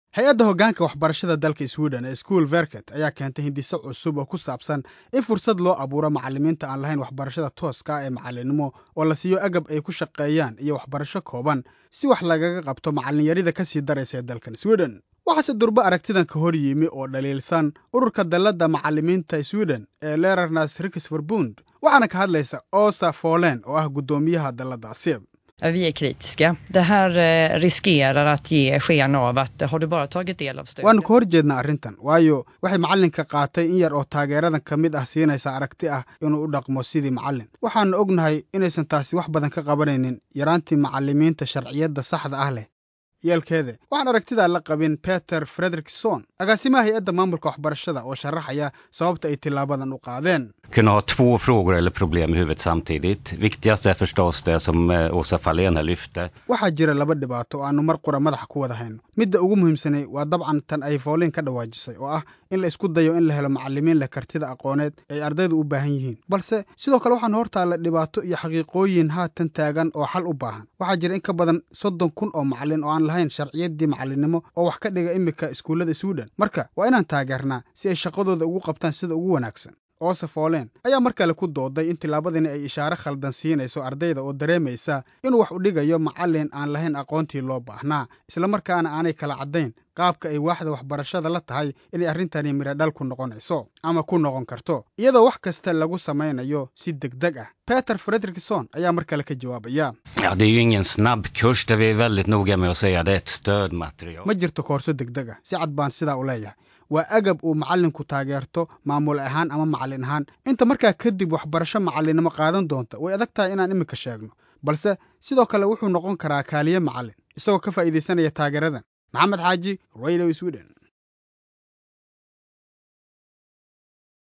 hay-adda hoggaanka waxbarashada dalka sweden ee school verket ayaa keentay hindiso cusub oo ku saabsan in fursad loo abuuro macallimiinta aan lahayn waxbarashada tooska ah ee macallinnimo oo la siiyo agab ay ku shaqeeyaan iyo waxbarasho kooban si wax lagaga qabto macallinyarida ka sii daraysa ee dalkan sweden waxaase durbo aragtidan ka hor yimi oo dhaliilsan ururka dalladda macallimiinta sweden ee lerarnas riksverbund waxaana ka hadlaysa osa folen oo ah guddoomiyaha dalladdaasi Vi är kritiska. Det här riskerar att ge sken av att har du bara tagit del av stödet... waanu ka hor jeednaa arrintan waayo waxay macallinka qaatay in yar oo taageeradan ka mid ah siinaysa aragti ah inuu u dhaqmo sidii macallin waxaanu ognahay inaysan taasi wax badan ka qabanaynin yaraantii macallimiinta sharciyadda saxda ah leh yeelkeede waxaan aragtidaa la qabin peter frederikson agaasimaha hay-adda maamulka waxbarashada oo sharaxaya sababta ay tilaabadan u qaadeen kunna ha två frågor eller problem i huvudet samtidigt. Viktigast är förstås det som Åsa Fahlén här lyfte. waxaa jira laba dhibaato oo aanu mar qura madaxa ku wada hayno midda ugu muhiimsanay waa dabcan tan ay fooliin ka dhawaajisay oo ah in la isku dayo in la helo macallimiin leh kartida aqooneed ay ardaydu u baahan yihiin balse sidoo kale waxaan hortaalla dhibaato iyo xaqiiqooyin haatan taagan oo xal u baahan waxaa jira in ka badan soddon kun oo macallin oo aan lahayn sharciyaddii macallinnimo oo wax ka dhiga iminka iskuullada sweden marka waa inaan taageernaa si ay shaqadooda ugu qabtaan sida ugu wanaagsan oose folen ayaa mar kale ku dooday in tillaabadani ay ishaare khaldan siinayso ardayda oo dareemaysa inuu wax u dhigayo macallin aan lahayn aqoontii loo baahnaa islamarkaana aanay kala caddayn qaabka ay waaxda waxbarashada la tahay inay arrintani midhodhal ku noqonayso ama ku noqon karto iyadoo wax kasta lagu samaynayo si degdeg ah peter frederikson ayaa mar kale ka jawaabaya Ja, det är ju ingen snabb kurs där vi är väldigt noga med att säga det är ett stödmaterial. ma jirto koorso degdeg ah si cad baan sidaa u leeyahay waa agab uu macallinku taageerto maamul ahaan ama macallin ahaan inta markaa kadib waxbarasho macallinnimo qaadan doonta way adag tahay inaan iminka sheegno balse sidoo kale wuxuu noqon karaa kaaliye macallin isagoo ka faa'iidaysanaya taageeradan maxamed xaaji radio sweden